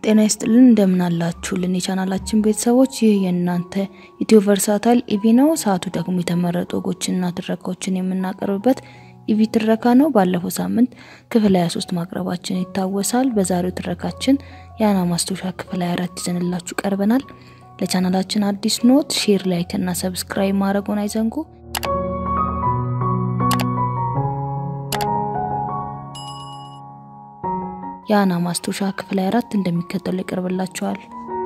ጤና ይስጥልን እንደምን አላችሁልን የቻናላችን ቤተሰቦች፣ ይህ የእናንተ ኢትዮ ቨርሳታይል ኢቪ ነው። ሰዓቱ ደግሞ የተመረጡ ወጎችንና ትረካዎችን የምናቀርብበት ኢቪ ትረካ ነው። ባለፈው ሳምንት ክፍል 23 ማቅረባችን ይታወሳል። በዛሬው ትረካችን የአና ማስታወሻ ክፍል 24 ይዘንላችሁ ቀርበናል። ለቻናላችን አዲስ ኖት፣ ሼር፣ ላይክ እና ሰብስክራይብ ማድረጉን አይዘንጉ። የአና ማስታወሻ ክፍል 24 እንደሚከተሉ ይቀርብላችኋል።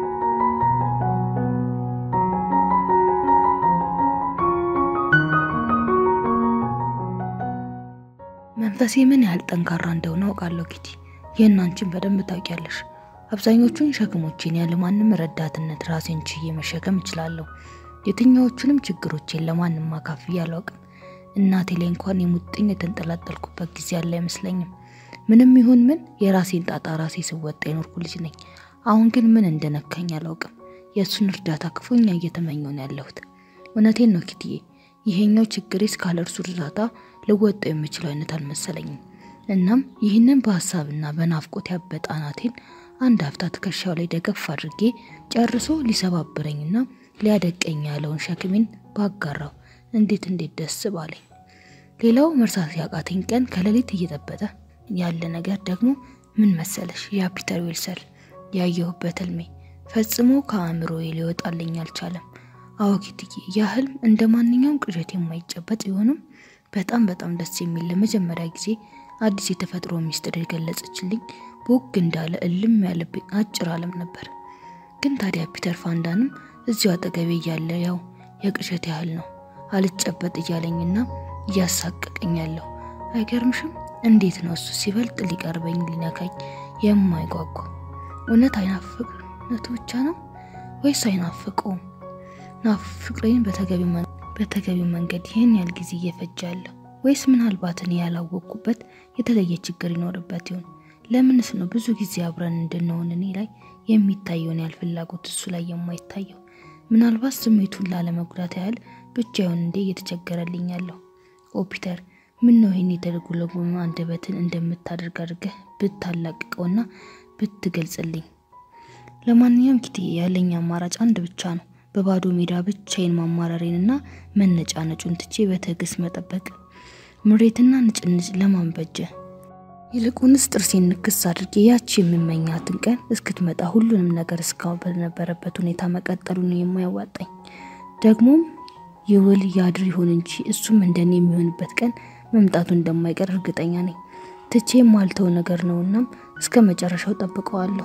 መንፈሴ ምን ያህል ጠንካራ እንደሆነ አውቃለሁ ኪቲ። ይህን አንቺን በደንብ ታውቂያለሽ። አብዛኞቹን ሸክሞቼን ያለ ማንም ረዳትነት ራሴን ችዬ መሸከም እችላለሁ። የትኛዎቹንም ችግሮቼን ለማንም አካፍዬ አላውቅም። እናቴ ላይ እንኳን የሙጥኝ የተንጠላጠልኩበት ጊዜ ያለ አይመስለኝም። ምንም ይሁን ምን የራሴን ጣጣ ራሴ ስወጣ የኖርኩ ልጅ ነኝ። አሁን ግን ምን እንደነካኝ አላውቅም። የእሱን እርዳታ ክፉኛ እየተመኘሁ ነው ያለሁት። እውነቴን ነው ኪትዬ፣ ይሄኛው ችግሬ እስካለ እርሱ እርዳታ ልወጣው የምችለው አይነት አልመሰለኝም። እናም ይህንን በሀሳብና በናፍቆት ያበጠ አናቴን አንድ ሀፍታ ትከሻው ላይ ደገፍ አድርጌ ጨርሶ ሊሰባብረኝና ሊያደቀኝ ያለውን ሸክሜን ባጋራው እንዴት እንዴት ደስ ባለኝ። ሌላው መርሳት ያቃተኝ ቀን ከሌሊት እየጠበጠ ያለ ነገር ደግሞ ምን መሰለሽ? ያ ፒተር ዊልሰን ያየሁበት ህልሜ ፈጽሞ ከአእምሮዬ ሊወጣልኝ አልቻለም። አዎ ኪትዬ፣ ያ ህልም እንደ ማንኛውም ቅዠት የማይጨበጥ ቢሆንም በጣም በጣም ደስ የሚል ለመጀመሪያ ጊዜ አዲስ የተፈጥሮ ሚስጥር የገለጸችልኝ ቦግ እንዳለ እልም ያለብኝ አጭር ዓለም ነበር። ግን ታዲያ ፒተር ፋንዳንም እዚሁ አጠገቤ እያለ ያው የቅዠት ያህል ነው አልጨበጥ እያለኝና እያሳቀቀኝ ያለው አይገርምሽም? እንዴት ነው እሱ ሲበልጥ ሊቀርበኝ ሊነካኝ የማይጓጓ? እውነት አይናፍቅነቱ ብቻ ነው ወይስ አይናፍቀውም? ናፍቅሬን በተገቢው መንገድ ይህን ያህል ጊዜ እየፈጀ ያለው ወይስ ምናልባት እኔ ያላወቅኩበት የተለየ ችግር ይኖርበት ይሆን? ለምንስ ነው ብዙ ጊዜ አብረን እንድንሆን እኔ ላይ የሚታየውን ያህል ፍላጎት እሱ ላይ የማይታየው? ምናልባት ስሜቱን ላለመጉዳት ያህል ብቻ ይሆን እንዴ እየተቸገረልኝ ያለው? ኦ ፒተር ምን ነው ይህን የተደጎለጎመ አንደበትን እንደምታደርግ አድርገህ ብታላቅቀውና ብትገልጽልኝ። ለማንኛውም ኪትዬ ያለኝ አማራጭ አንድ ብቻ ነው። በባዶ ሜዳ ብቻዬን ማማረሬንና መነጫነጩን ትቼ በትዕግስት መጠበቅ። ምሬትና ንጭንጭ ለማን በጀ? ይልቁንስ ጥርሴን ንክስ አድርጌ ያቺ የምመኛትን ቀን እስክትመጣ ሁሉንም ነገር እስካሁን በነበረበት ሁኔታ መቀጠሉ ነው የማያዋጣኝ። ደግሞም ይውል ያድር ይሁን እንጂ እሱም እንደኔ የሚሆንበት ቀን መምጣቱ እንደማይቀር እርግጠኛ ነኝ። ትቼ የማልተው ነገር ነውናም እስከ መጨረሻው ጠብቀዋለሁ።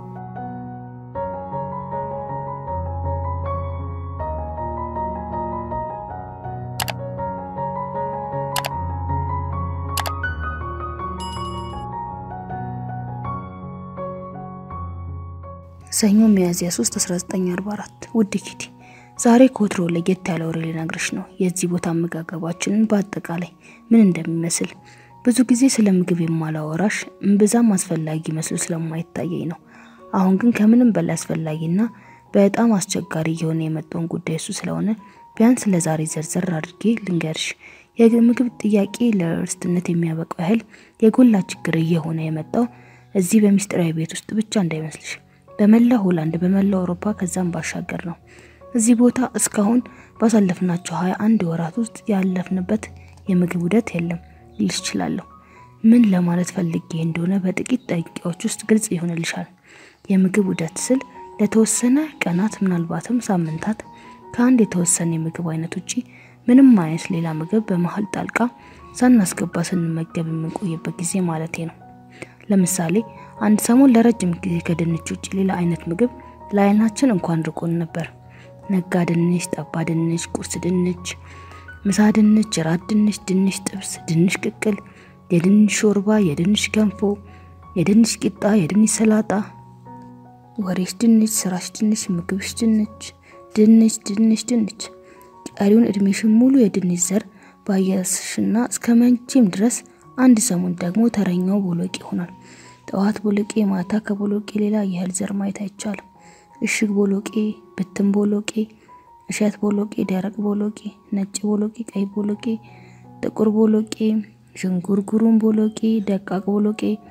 ሰኞ ሚያዝያ 3 1944 ውድ ኪቲ ዛሬ ከወትሮ ለየት ያለ ወሬ ልነግርሽ ነው። የዚህ ቦታ አመጋገባችንን በአጠቃላይ ምን እንደሚመስል ብዙ ጊዜ ስለ ምግብ የማላወራሽ እምብዛም አስፈላጊ መስሎ ስለማይታየኝ ነው። አሁን ግን ከምንም በላይ አስፈላጊና በጣም አስቸጋሪ እየሆነ የመጣውን ጉዳይ እሱ ስለሆነ ቢያንስ ለዛሬ ዘርዘር አድርጌ ልንገርሽ። የምግብ ጥያቄ ለእርስትነት የሚያበቃው ያህል የጎላ ችግር እየሆነ የመጣው እዚህ በሚስጥራዊ ቤት ውስጥ ብቻ እንዳይመስልሽ፣ በመላው ሆላንድ፣ በመላው አውሮፓ ከዛም ባሻገር ነው። እዚህ ቦታ እስካሁን ባሳለፍናቸው ሀያ አንድ ወራት ውስጥ ያለፍንበት የምግብ ውደት የለም ልልሽ እችላለሁ። ምን ለማለት ፈልጌ እንደሆነ በጥቂት ደቂቃዎች ውስጥ ግልጽ ይሆንልሻል። የምግብ ውደት ስል ለተወሰነ ቀናት ምናልባትም ሳምንታት ከአንድ የተወሰነ የምግብ አይነት ውጪ ምንም አይነት ሌላ ምግብ በመሀል ጣልቃ ሳናስገባ ስንመገብ የምንቆይበት ጊዜ ማለቴ ነው። ለምሳሌ አንድ ሰሞን ለረጅም ጊዜ ከድንች ውጭ ሌላ አይነት ምግብ ለአይናችን እንኳን ርቆን ነበር። ነጋ ድንች፣ ጠባ ድንች፣ ቁርስ ድንች፣ ምሳ ድንች፣ ራት ድንች፣ ድንች ጥብስ፣ ድንች ቅቅል፣ የድንች ሾርባ፣ የድንች ገንፎ፣ የድንች ቂጣ፣ የድንች ሰላጣ፣ ወሬሽ ድንች፣ ስራሽ ድንች፣ ምግብሽ ድንች፣ ድንች ድንች ድንች። ቀሪውን እድሜሽን ሙሉ የድንች ዘር ባየስሽና እስከ መቼም ድረስ አንድ ሰሞን ደግሞ ተረኛው ቦሎቄ ይሆናል። ጠዋት ቦሎቄ፣ ማታ ከቦሎቄ ሌላ የእህል ዘር ማየት አይቻልም። እሽግ ቦሎቄ፣ ብትን ቦሎቄ፣ እሸት ቦሎቄ፣ ደረቅ ቦሎቄ፣ ነጭ ቦሎቄ፣ ቀይ ቦሎቄ፣ ጥቁር ቦሎቄ፣ ዥንጉርጉሩን ቦሎቄ፣ ደቃቅ ቦሎቄ፣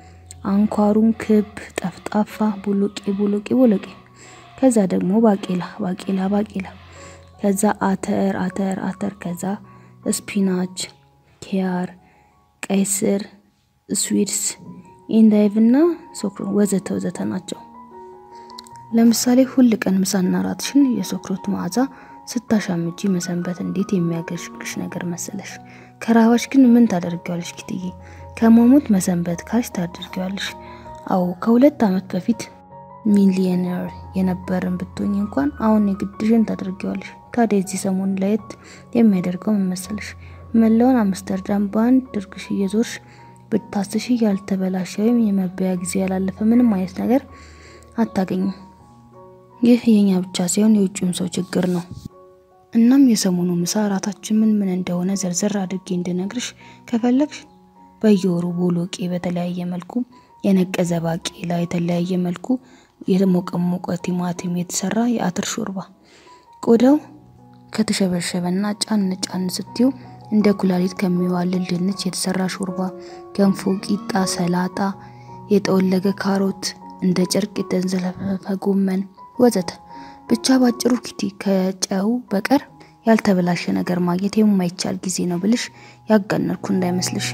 አንኳሩን ክብ፣ ጠፍጣፋ፣ ቦሎቄ ቦሎቄ ቦሎቄ፣ ከዛ ደግሞ ባቄላ ባቄላ ባቄላ፣ ከዛ አተር አተር አተር፣ ከዛ ስፒናች፣ ኪያር፣ ቀይ ስር፣ ስዊድስ፣ ኢንዳይቭ እና ሶክሮ ወዘተ ወዘተ ናቸው። ለምሳሌ ሁል ቀን ምሳና ራትሽን የሶክሮት መዓዛ ስታሻምጂ መሰንበት እንዴት የሚያገሽግሽ ነገር መሰለሽ። ከራባሽ ግን ምን ታደርጊዋለሽ ኪትዬ? ከመሞት መሰንበት ካልሽ ታደርጊዋለሽ። አዎ ከሁለት ዓመት በፊት ሚሊዮነር የነበርን ብትሆኝ እንኳን አሁን የግድሽን ታደርጊዋለሽ። ታዲያ የዚህ ሰሞን ለየት የሚያደርገው ምን መሰለሽ? መላውን አምስተርዳም በአንድ ድርግሽ እየዞርሽ ብታስሽ ያልተበላሸ ወይም የመበያ ጊዜ ያላለፈ ምንም አይነት ነገር አታገኝም። ይህ የኛ ብቻ ሳይሆን የውጭም ሰው ችግር ነው። እናም የሰሞኑ ምሳ እራታችን ምን ምን እንደሆነ ዘርዘር አድርጌ እንድነግርሽ ከፈለግሽ በየወሩ ቦሎቄ በተለያየ መልኩ፣ የነቀዘ ባቄላ የተለያየ መልኩ፣ የተሞቀሞቀ ቲማቲም የተሰራ የአተር ሾርባ፣ ቆዳው ከተሸበሸበና ጫን ጫን ስትዩ እንደ ኩላሊት ከሚዋልል ድንች የተሰራ ሾርባ፣ ገንፎ፣ ቂጣ፣ ሰላጣ፣ የጠወለገ ካሮት፣ እንደ ጨርቅ የተንዘለፈፈ ጎመን ወዘተ ብቻ ባጭሩ ኪቲ ከጨው በቀር ያልተበላሸ ነገር ማግኘት የማይቻል ጊዜ ነው ብልሽ ያጋነርኩ እንዳይመስልሽ።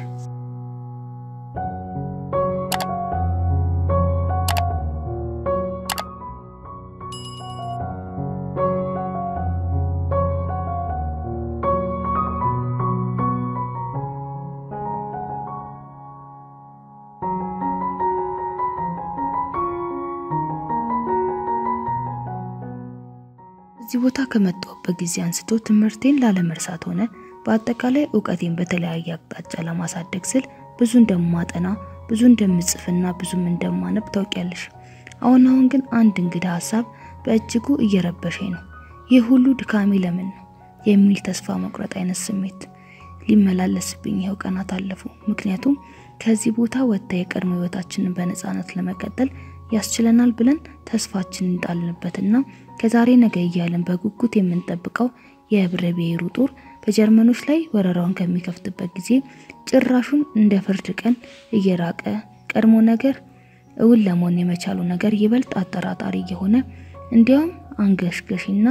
እዚህ ቦታ ከመጣሁበት ጊዜ አንስቶ ትምህርቴን ላለመርሳት ሆነ በአጠቃላይ እውቀቴን በተለያየ አቅጣጫ ለማሳደግ ስል ብዙ እንደማጠና ብዙ እንደምጽፍና ብዙም እንደማነብ ታውቂያለሽ። አሁን አሁን ግን አንድ እንግዳ ሀሳብ በእጅጉ እየረበሸኝ ነው። ይህ ሁሉ ድካሜ ለምን ነው የሚል ተስፋ መቁረጥ አይነት ስሜት ሊመላለስብኝ ይኸው ቀናት አለፉ። ምክንያቱም ከዚህ ቦታ ወጥታ የቀድሞ ህይወታችንን በነፃነት ለመቀጠል ያስችለናል ብለን ተስፋችን እንጣልንበትና ከዛሬ ነገ እያለን በጉጉት የምንጠብቀው የህብረ ብሔሩ ጦር በጀርመኖች ላይ ወረራውን ከሚከፍትበት ጊዜ ጭራሹን እንደ ፍርድ ቀን እየራቀ ቀድሞ ነገር እውን ለመሆን የመቻሉ ነገር ይበልጥ አጠራጣሪ እየሆነ እንዲያውም አንገሽገሽና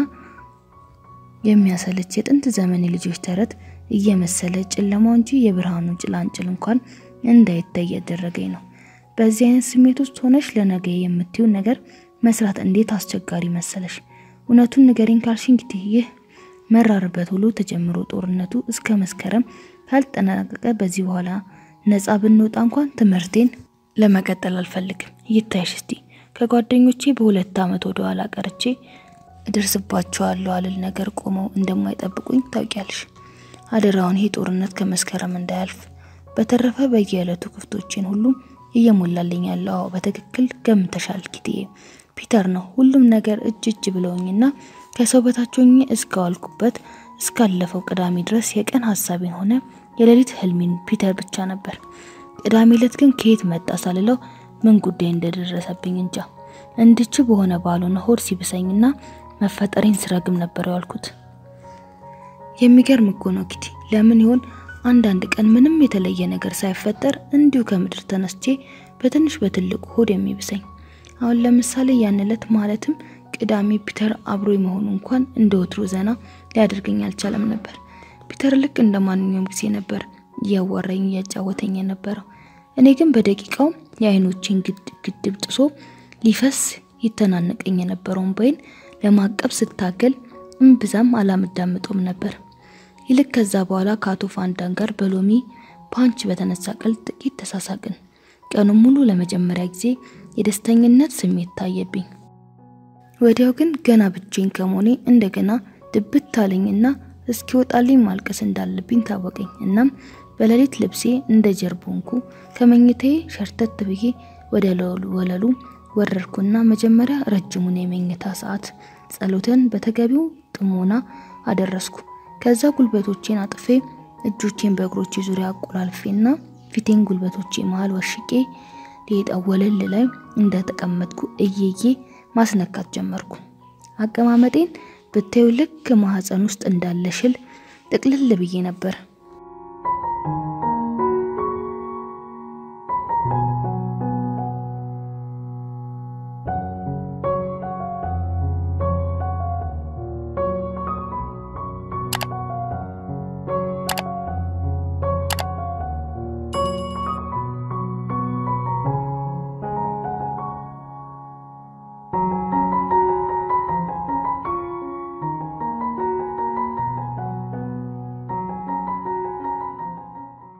የሚያሰለች የጥንት ዘመን የልጆች ተረት እየመሰለ ጨለማው እንጂ የብርሃኑ ጭላንጭል እንኳን እንዳይታይ ያደረገኝ ነው። በዚህ አይነት ስሜት ውስጥ ሆነሽ ለነገ የምትይውን ነገር መስራት እንዴት አስቸጋሪ መሰለሽ። እውነቱን ንገሪኝ ካልሽ እንግዲህ ይህ መራርበት ውሎ ተጀምሮ ጦርነቱ እስከ መስከረም ካልጠናቀቀ በዚህ በኋላ ነፃ ብንወጣ እንኳን ትምህርቴን ለመቀጠል አልፈልግም። ይታይሽ እስቲ ከጓደኞቼ በሁለት ዓመት ወደ ኋላ ቀርቼ እደርስባቸዋለሁ አልል ነገር ቆመው እንደማይጠብቁኝ ታውቂያለሽ። አደራውን ይሄ ጦርነት ከመስከረም እንዳያልፍ። በተረፈ በየዕለቱ ክፍቶቼን ሁሉም እየሞላልኝ ያለው አዎ በትክክል ገምተሻል ኪትዬ፣ ፒተር ነው። ሁሉም ነገር እጅ እጅ ብለውኝና ከሰው በታች ሆኜ እስካዋልኩበት እስካለፈው ቅዳሜ ድረስ የቀን ሀሳቤን ሆነ የሌሊት ህልሜን ፒተር ብቻ ነበር። ቅዳሜ ዕለት ግን ከየት መጣ ሳልለው ምን ጉዳይ እንደደረሰብኝ እንጃ። እንድች በሆነ ባልሆነ ሆድ ሲብሰኝና መፈጠሬን ስረግም ነበር ያልኩት። የሚገርም እኮ ነው ኪቲ። ለምን ይሆን አንዳንድ ቀን ምንም የተለየ ነገር ሳይፈጠር እንዲሁ ከምድር ተነስቼ በትንሽ በትልቁ ሆድ የሚብሰኝ። አሁን ለምሳሌ ያን ዕለት ማለትም ቅዳሜ ፒተር አብሮ መሆኑ እንኳን እንደ ወትሮ ዘና ሊያደርገኝ አልቻለም ነበር። ፒተር ልክ እንደ ማንኛውም ጊዜ ነበር እያዋራኝ እያጫወተኝ የነበረው። እኔ ግን በደቂቃው የአይኖቼን ግድብ ጥሶ ሊፈስ ይተናነቀኝ የነበረውን ባይን ለማቀብ ስታገል እምብዛም አላምዳምጦም ነበር። ይልቅ ከዛ በኋላ ከአቶ ፋንዳን ጋር በሎሚ ፓንች በተነሳ ቀል ጥቂት ተሳሳቅን። ቀኑን ሙሉ ለመጀመሪያ ጊዜ የደስተኝነት ስሜት ታየብኝ። ወዲያው ግን ገና ብቼን ከመሆኔ እንደገና ድብት አለኝና እስኪወጣልኝ ማልቀስ እንዳለብኝ ታወቀኝ። እናም በሌሊት ልብሴ እንደ ጀርቦንኩ ከመኝታዬ ሸርተት ብዬ ወደ ወለሉ ወረድኩና መጀመሪያ ረጅሙን የመኝታ ሰዓት ጸሎትን በተገቢው ጥሞና አደረስኩ። ከዛ ጉልበቶቼን አጥፌ እጆቼን በእግሮቼ ዙሪያ አቆላልፌና ፊቴን ጉልበቶቼ መሃል ወሽቄ ሌጣ ወለል ላይ እንደተቀመጥኩ እየዬ ማስነካት ጀመርኩ። አቀማመጤን ብታዩ ልክ ማህፀን ውስጥ እንዳለ ሽል ጥቅልል ብዬ ነበር።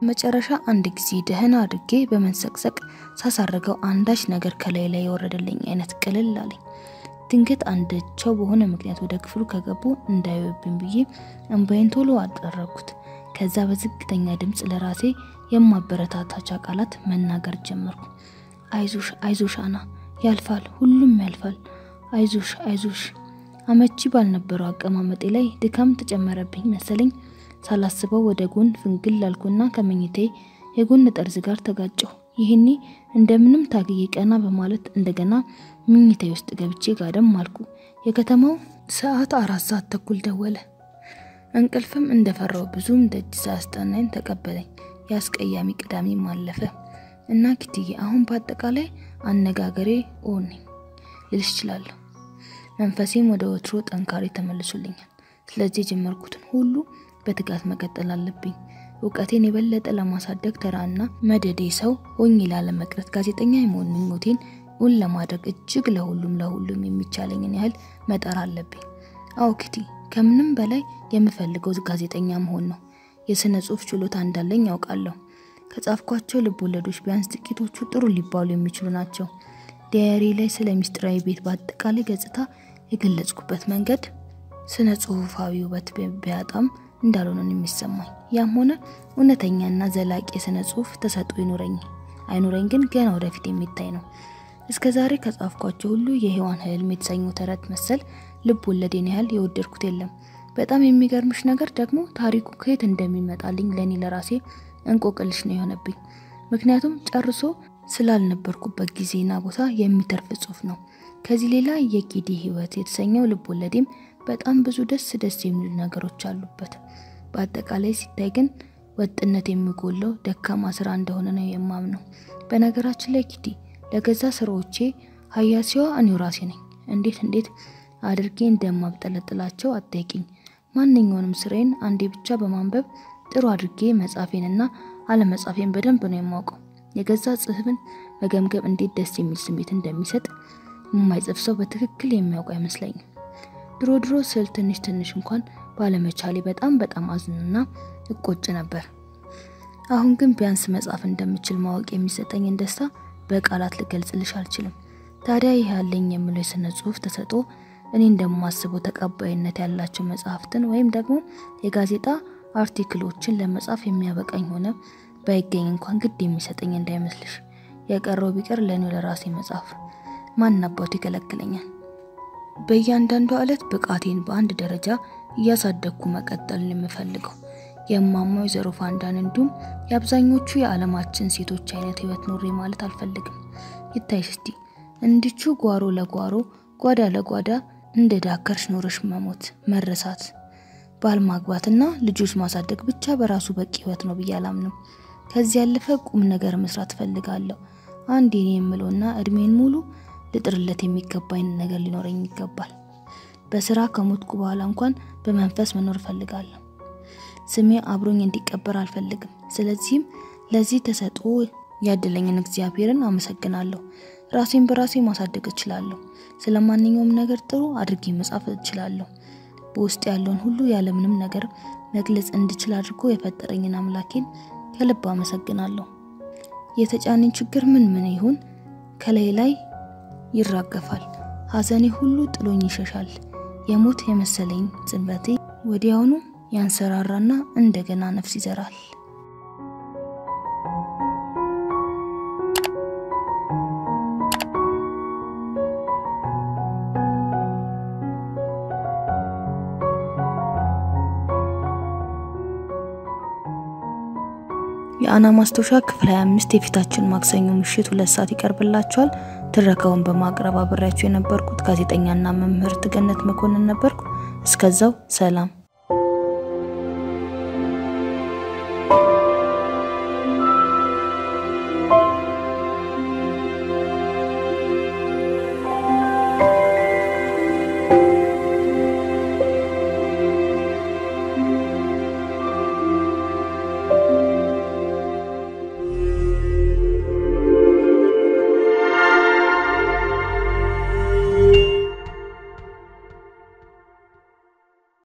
በመጨረሻ አንድ ጊዜ ደህና አድርጌ በመንሰቅሰቅ ሳሳረገው አንዳች ነገር ከላይ ላይ የወረደልኝ አይነት ቅልል አለኝ። ድንገት አንዳቸው በሆነ ምክንያት ወደ ክፍሉ ከገቡ እንዳይወብኝ ብዬ እንባዬን ቶሎ አጠረኩት። ከዛ በዝግተኛ ድምፅ ለራሴ የማበረታታቻ ቃላት መናገር ጀመርኩ። አይዞሽ አይዞሽ አና ያልፋል፣ ሁሉም ያልፋል። አይዞሽ አይዞሽ። አመቺ ባልነበረው አቀማመጤ ላይ ድካም ተጨመረብኝ መሰለኝ። ሳላስበው ወደ ጎን ፍንግል ላልኩና ከመኝታዬ የጎን ጠርዝ ጋር ተጋጨሁ። ይህኔ እንደምንም ታግዬ ቀና በማለት እንደገና መኝታዬ ውስጥ ገብቼ ጋደም አልኩ። የከተማው ሰዓት አራት ሰዓት ተኩል ደወለ። እንቅልፍም እንደፈራው ብዙም ደጅ ሳያስጠናኝ ተቀበለኝ። የአስቀያሚ ቅዳሜም አለፈ እና ኪትዬ አሁን በአጠቃላይ አነጋገሬ ኦን ልልሽ እችላለሁ። መንፈሴም ወደ ወትሮ ጠንካሬ ተመልሶልኛል። ስለዚህ የጀመርኩትን ሁሉ በትጋት መቀጠል አለብኝ። እውቀቴን የበለጠ ለማሳደግ ተራና መደዴ ሰው ሆኜ ላለመቅረት ጋዜጠኛ የመሆን ምኞቴን እውን ለማድረግ እጅግ ለሁሉም ለሁሉም የሚቻለኝን ያህል መጣር አለብኝ። አዎ ኪቲ፣ ከምንም በላይ የምፈልገው ጋዜጠኛ መሆን ነው። የስነ ጽሁፍ ችሎታ እንዳለኝ ያውቃለሁ። ከጻፍኳቸው ልብ ወለዶች ቢያንስ ጥቂቶቹ ጥሩ ሊባሉ የሚችሉ ናቸው። ዲያሪ ላይ ስለ ሚስጥራዊ ቤት በአጠቃላይ ገጽታ የገለጽኩበት መንገድ ስነ ጽሁፋዊ ውበት ቢያጣም እንዳልሆነ ነው የሚሰማኝ። ያም ሆነ እውነተኛና ዘላቂ የስነ ጽሁፍ ተሰጥኦ ይኑረኝ አይኑረኝ ግን ገና ወደፊት የሚታይ ነው። እስከ ዛሬ ከጻፍኳቸው ሁሉ የሔዋን ህልም የተሰኘው ተረት መሰል ልብ ወለዴን ያህል የወደድኩት የለም። በጣም የሚገርምሽ ነገር ደግሞ ታሪኩ ከየት እንደሚመጣልኝ ለእኔ ለራሴ እንቆቅልሽ ነው የሆነብኝ። ምክንያቱም ጨርሶ ስላልነበርኩበት ጊዜና ቦታ የሚተርፍ ጽሁፍ ነው። ከዚህ ሌላ የጌዲ ህይወት የተሰኘው ልብ ወለዴም በጣም ብዙ ደስ ደስ የሚሉ ነገሮች አሉበት። በአጠቃላይ ሲታይ ግን ወጥነት የሚጎለው ደካማ ስራ እንደሆነ ነው የማምነው። በነገራችን ላይ ኪዲ ለገዛ ስራዎቼ ሀያሲዋ እኔው ራሴ ነኝ። እንዴት እንዴት አድርጌ እንደማብጠለጥላቸው አጠይቅኝ። ማንኛውንም ስራዬን አንዴ ብቻ በማንበብ ጥሩ አድርጌ መጻፌንና አለመጻፌን በደንብ ነው የማውቀው። የገዛ ጽህፍን መገምገም እንዴት ደስ የሚል ስሜት እንደሚሰጥ የማይጽፍ ሰው በትክክል የሚያውቁ አይመስለኝም። ድሮ ድሮ ስል ትንሽ ትንሽ እንኳን ባለመቻሌ በጣም በጣም አዝንና እቆጭ ነበር። አሁን ግን ቢያንስ መጻፍ እንደምችል ማወቅ የሚሰጠኝን ደስታ በቃላት ልገልጽልሽ አልችልም። ታዲያ ይህ ያለኝ የምለው የስነ ጽሁፍ ተሰጥኦ እኔ እንደማስበው ተቀባይነት ያላቸው መጽሐፍትን ወይም ደግሞ የጋዜጣ አርቲክሎችን ለመጻፍ የሚያበቃኝ ሆነ ባይገኝ እንኳን ግድ የሚሰጠኝ እንዳይመስልሽ። የቀረው ቢቀር ለእኔው ለራሴ መጽሐፍ ማን አባቱ ይከለክለኛል? በእያንዳንዷ ዕለት ብቃቴን በአንድ ደረጃ እያሳደግኩ መቀጠልን የምፈልገው የእማማ ወይዘሮ ፋንዳን እንዲሁም የአብዛኞቹ የዓለማችን ሴቶች አይነት ህይወት ኖሬ ማለት አልፈልግም። ይታይሽ እስቲ እንድቹ ጓሮ ለጓሮ ጓዳ ለጓዳ እንደ ዳከርሽ ኖረሽ መሞት መረሳት፣ ባል ማግባትና ልጆች ማሳደግ ብቻ በራሱ በቂ ህይወት ነው ብዬ አላምንም። ከዚህ ያለፈ ቁም ነገር መስራት እፈልጋለሁ። አንድ የኔ የምለውና እድሜን ሙሉ ልጥርለት የሚገባኝ ነገር ሊኖረኝ ይገባል። በስራ ከሞትኩ በኋላ እንኳን በመንፈስ መኖር እፈልጋለሁ። ስሜ አብሮኝ እንዲቀበር አልፈልግም። ስለዚህም ለዚህ ተሰጥኦ ያደለኝን እግዚአብሔርን አመሰግናለሁ። ራሴን በራሴ ማሳደግ እችላለሁ። ስለ ማንኛውም ነገር ጥሩ አድርጌ መጻፍ እችላለሁ። በውስጥ ያለውን ሁሉ ያለምንም ነገር መግለጽ እንድችል አድርጎ የፈጠረኝን አምላኬን ከልብ አመሰግናለሁ። የተጫነኝ ችግር ምን ምን ይሁን ከላይ ላይ ይራገፋል። ሐዘኔ ሁሉ ጥሎኝ ይሸሻል። የሞት የመሰለኝ ጽንበቴ ወዲያውኑ ያንሰራራና እንደገና ነፍስ ይዘራል። የአና ማስታወሻ ክፍል 25 የፊታችን ማክሰኞ ምሽት ሁለት ሰዓት ይቀርብላችኋል። ትረካውን በማቅረብ አብሬያችሁ የነበርኩት ጋዜጠኛና መምህርት ገነት መኮንን ነበርኩ። እስከዛው ሰላም።